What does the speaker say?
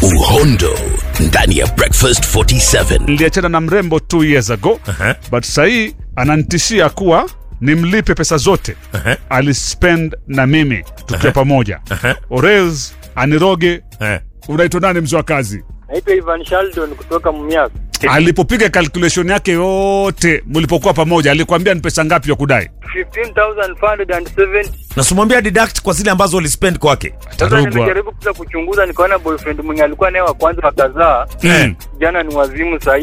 uhondo ndani ya breakfast 47 niliachana na mrembo two years ago Aha. but sahii ananitishia kuwa nimlipe pesa zote Aha. alispend na mimi tukiwa pamoja orels aniroge Eh. unaitwa nani mzee wa kazi Naitwa Ivan Sheldon kutoka Mumias. alipopiga calculation yake yote mlipokuwa pamoja alikwambia ni pesa ngapi ya kudai 15,570. nasimwambia deduct kwa zile ambazo ulispend kwake Sasa Tarugwa. nimejaribu kuja kuchunguza nikaona boyfriend mwenye alikuwa naye wa kwanza wakazaa Mm. jana ni wazimu sahi